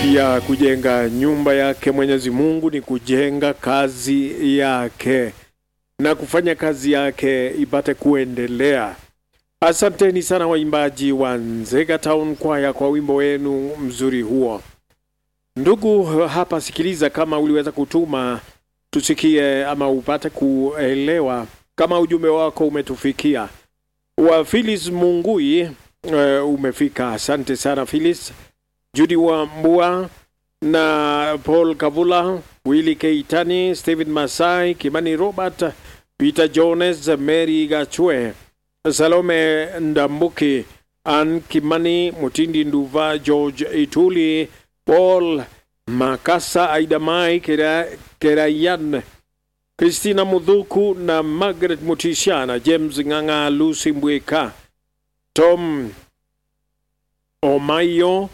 ya kujenga nyumba yake Mwenyezi Mungu ni kujenga kazi yake na kufanya kazi yake ipate kuendelea. Asanteni sana waimbaji wa Nzega Town Choir kwa wimbo wenu mzuri huo. Ndugu hapa, sikiliza, kama uliweza kutuma tusikie ama upate kuelewa kama ujumbe wako umetufikia. Wa Phyllis Mungui uh, umefika. Asante sana Phyllis. Judy wa Mbua na Paul Kavula, Willy Keitani, Stephen Masai, Kimani Robert, Peter Jones, Mary Gachwe, Salome Ndambuki, Ann Kimani, Mutindi Nduva, George Ituli, Paul Makasa, Aida Mai, Kera, Kerayan, Christina Mudhuku na Margaret Mutishana, James Nganga, Lucy Mbweka, Tom Omayo,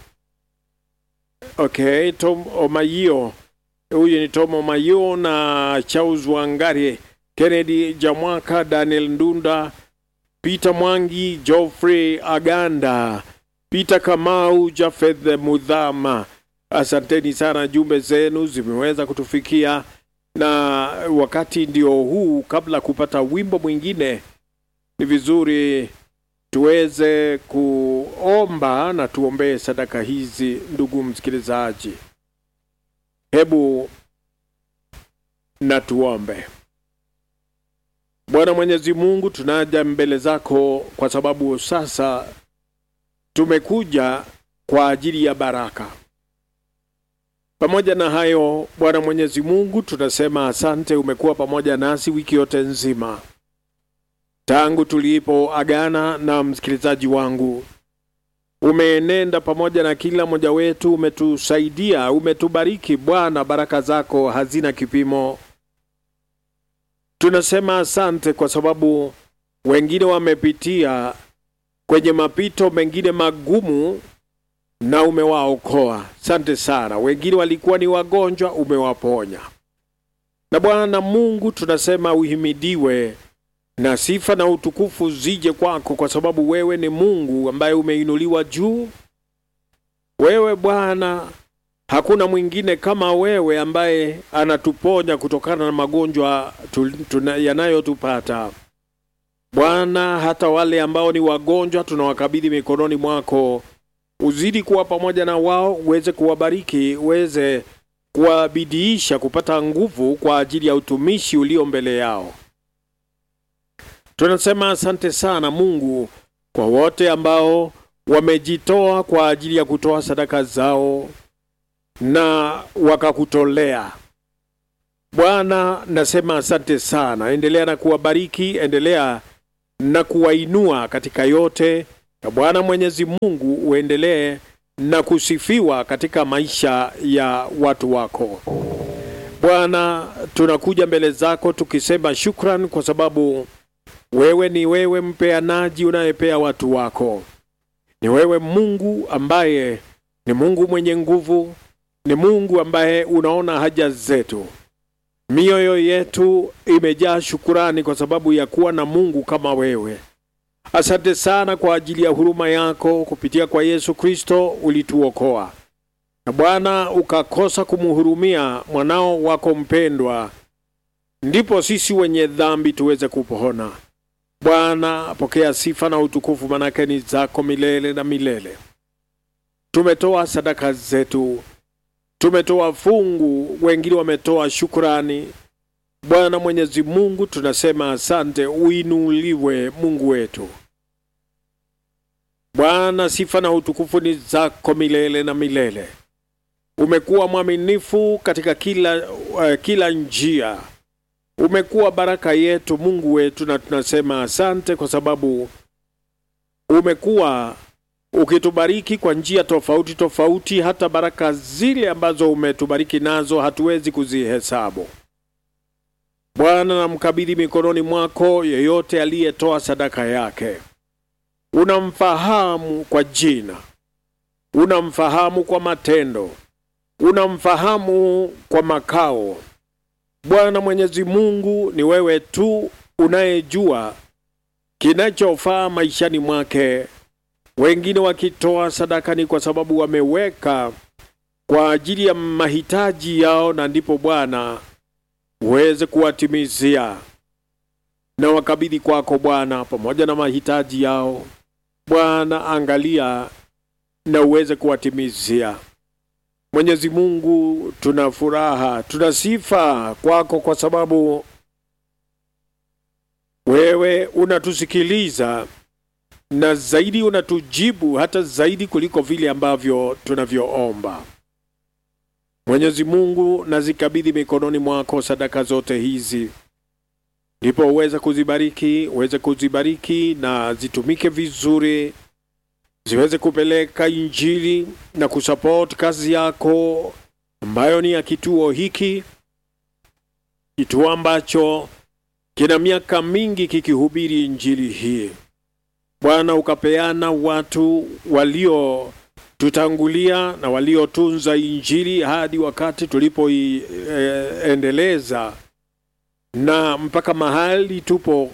Okay, Tom Omayo. Huyu ni Tom Omayo na Charles Wangari, Kennedy Jamwaka, Daniel Ndunda, Peter Mwangi, Geoffrey Aganda, Peter Kamau, Jafeth Mudhama. Asanteni sana, jumbe zenu zimeweza kutufikia, na wakati ndio huu. Kabla kupata wimbo mwingine, ni vizuri tuweze kuomba na tuombee sadaka hizi. Ndugu msikilizaji, hebu na tuombe. Bwana Mwenyezi Mungu, tunaja mbele zako kwa sababu sasa tumekuja kwa ajili ya baraka. Pamoja na hayo, Bwana Mwenyezi Mungu, tunasema asante, umekuwa pamoja nasi wiki yote nzima tangu tulipoagana na msikilizaji wangu, umeenenda pamoja na kila mmoja wetu, umetusaidia, umetubariki Bwana, baraka zako hazina kipimo. Tunasema asante kwa sababu wengine wamepitia kwenye mapito mengine magumu na umewaokoa. Asante sana. Wengine walikuwa ni wagonjwa, umewaponya. Na Bwana Mungu, tunasema uhimidiwe na sifa na utukufu zije kwako, kwa sababu wewe ni Mungu ambaye umeinuliwa juu. Wewe Bwana, hakuna mwingine kama wewe ambaye anatuponya kutokana na magonjwa yanayotupata Bwana. Hata wale ambao ni wagonjwa tunawakabidhi mikononi mwako, uzidi kuwa pamoja na wao, uweze kuwabariki, uweze kuwabidiisha kupata nguvu kwa ajili ya utumishi ulio mbele yao. Tunasema asante sana Mungu kwa wote ambao wamejitoa kwa ajili ya kutoa sadaka zao na wakakutolea Bwana. Nasema asante sana, endelea na kuwabariki, endelea na kuwainua katika yote, na Bwana Mwenyezi Mungu uendelee na kusifiwa katika maisha ya watu wako Bwana. Tunakuja mbele zako tukisema shukran kwa sababu wewe ni wewe mpeanaji unayepea watu wako. Ni wewe Mungu ambaye ni Mungu mwenye nguvu, ni Mungu ambaye unaona haja zetu. Mioyo yetu imejaa shukurani kwa sababu ya kuwa na Mungu kama wewe. Asante sana kwa ajili ya huruma yako, kupitia kwa Yesu Kristo ulituokoa, na Bwana ukakosa kumhurumia mwanao wako mpendwa, ndipo sisi wenye dhambi tuweze kupona. Bwana, pokea sifa na utukufu, manake ni zako milele na milele. Tumetoa sadaka zetu, tumetoa fungu, wengine wametoa shukurani. Bwana Mwenyezi Mungu, tunasema asante, uinuliwe Mungu wetu. Bwana, sifa na utukufu ni zako milele na milele. Umekuwa mwaminifu katika kila, uh, kila njia umekuwa baraka yetu Mungu wetu, na tunasema asante kwa sababu umekuwa ukitubariki kwa njia tofauti tofauti. Hata baraka zile ambazo umetubariki nazo hatuwezi kuzihesabu. Bwana, namkabidhi mikononi mwako yeyote aliyetoa sadaka yake. Unamfahamu kwa jina, unamfahamu kwa matendo, unamfahamu kwa makao Bwana Mwenyezi Mungu, ni wewe tu unayejua kinachofaa maishani mwake. Wengine wakitoa sadaka ni kwa sababu wameweka kwa ajili ya mahitaji yao, na ndipo Bwana uweze kuwatimizia na wakabidhi kwako Bwana, pamoja na mahitaji yao. Bwana, angalia na uweze kuwatimizia. Mwenyezi Mungu, tuna furaha, tuna sifa kwako kwa sababu wewe unatusikiliza na zaidi unatujibu hata zaidi kuliko vile ambavyo tunavyoomba. Mwenyezi Mungu, nazikabidhi mikononi mwako sadaka zote hizi, ndipo uweze kuzibariki, uweze kuzibariki na zitumike vizuri, ziweze kupeleka Injili na kusupport kazi yako ambayo ni ya kituo hiki, kituo ambacho kina miaka mingi kikihubiri Injili hii. Bwana, ukapeana watu waliotutangulia na waliotunza Injili hadi wakati tulipoiendeleza, e, na mpaka mahali tupo,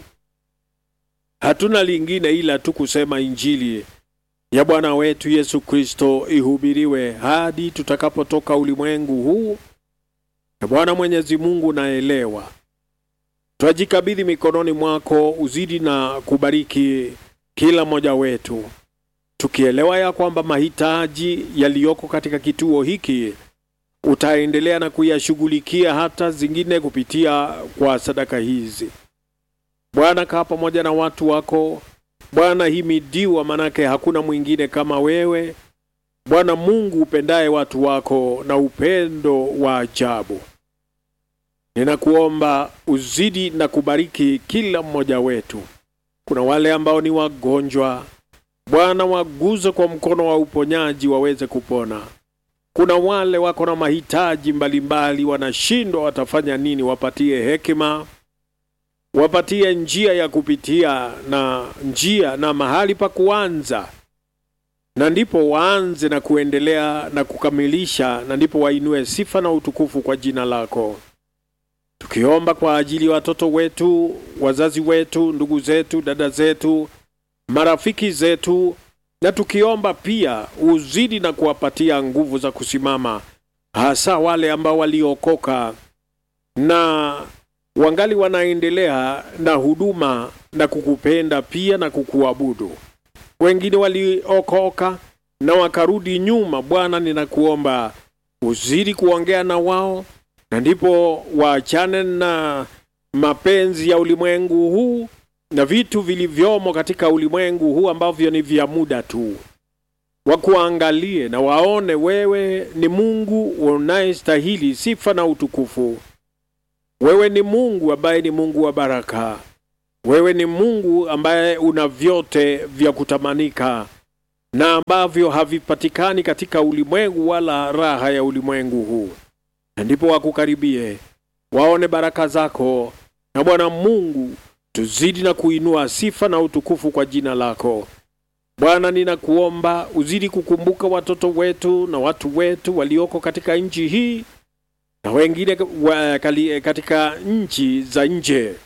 hatuna lingine ila tu kusema Injili ya Bwana wetu Yesu Kristo ihubiriwe hadi tutakapotoka ulimwengu huu. Na Bwana Mwenyezi Mungu, naelewa twajikabidhi mikononi mwako, uzidi na kubariki kila mmoja wetu, tukielewa ya kwamba mahitaji yaliyoko katika kituo hiki utaendelea na kuyashughulikia hata zingine kupitia kwa sadaka hizi. Bwana, kaa pamoja na watu wako Bwana, himidiwa, manake hakuna mwingine kama wewe Bwana Mungu upendaye watu wako na upendo wa ajabu. Ninakuomba uzidi na kubariki kila mmoja wetu. Kuna wale ambao ni wagonjwa, Bwana waguze kwa mkono wa uponyaji waweze kupona. Kuna wale wako na mahitaji mbalimbali, wanashindwa watafanya nini, wapatie hekima, wapatie njia ya kupitia na njia na mahali pa kuanza, na ndipo waanze na kuendelea na kukamilisha, na ndipo wainue sifa na utukufu kwa jina lako tukiomba kwa ajili ya watoto wetu, wazazi wetu, ndugu zetu, dada zetu, marafiki zetu, na tukiomba pia uzidi na kuwapatia nguvu za kusimama, hasa wale ambao waliokoka na wangali wanaendelea na huduma na kukupenda pia na kukuabudu. Wengine waliokoka na wakarudi nyuma. Bwana, ninakuomba uzidi kuongea na wao na ndipo waachane na mapenzi ya ulimwengu huu na vitu vilivyomo katika ulimwengu huu ambavyo ni vya muda tu, wakuangalie na waone wewe ni Mungu unayestahili sifa na utukufu. Wewe ni Mungu ambaye ni Mungu wa baraka. Wewe ni Mungu ambaye una vyote vya kutamanika na ambavyo havipatikani katika ulimwengu wala raha ya ulimwengu huu na ndipo wakukaribie waone baraka zako, na Bwana Mungu, tuzidi na kuinua sifa na utukufu kwa jina lako Bwana. Ninakuomba uzidi kukumbuka watoto wetu na watu wetu walioko katika nchi hii na wengine wa, kali, katika nchi za nje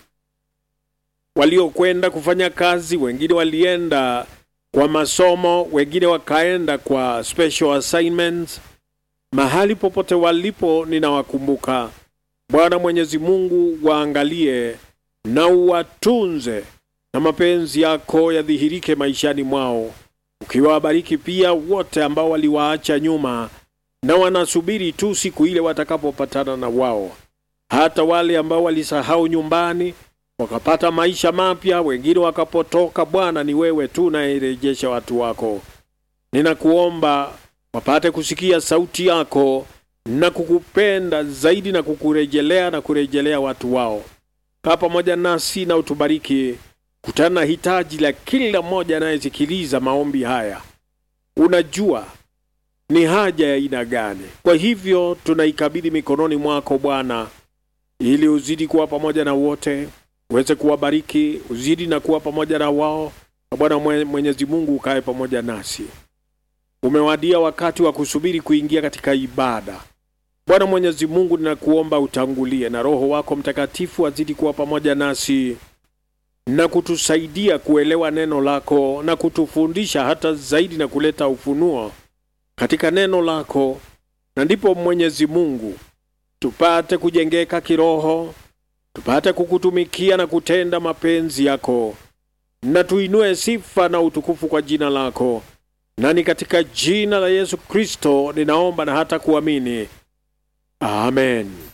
waliokwenda kufanya kazi, wengine walienda kwa masomo, wengine wakaenda kwa special assignments mahali popote walipo, ninawakumbuka Bwana Mwenyezi Mungu, waangalie na uwatunze, na mapenzi yako yadhihirike maishani mwao, ukiwabariki pia wote ambao waliwaacha nyuma na wanasubiri tu siku ile watakapopatana na wao, hata wale ambao walisahau nyumbani wakapata maisha mapya, wengine wakapotoka. Bwana, ni wewe tu unayerejesha watu wako. Ninakuomba wapate kusikia sauti yako na kukupenda zaidi na kukurejelea na kurejelea watu wao. Kaa pamoja nasi na utubariki, kutana na hitaji la kila mmoja anayesikiliza maombi haya. Unajua ni haja ya aina gani. Kwa hivyo tunaikabidhi mikononi mwako Bwana, ili uzidi kuwa pamoja na wote, uweze kuwabariki, uzidi na kuwa pamoja na wao, na Bwana Mwenyezi Mungu ukae pamoja nasi. Umewadia wakati wa kusubiri kuingia katika ibada. Bwana Mwenyezi Mungu, ninakuomba utangulie na Roho wako Mtakatifu azidi kuwa pamoja nasi na kutusaidia kuelewa neno lako na kutufundisha hata zaidi na kuleta ufunuo katika neno lako, na ndipo Mwenyezi Mungu tupate kujengeka kiroho, tupate kukutumikia na kutenda mapenzi yako, na tuinue sifa na utukufu kwa jina lako, na ni katika jina la Yesu Kristo ninaomba na hata kuamini, amen.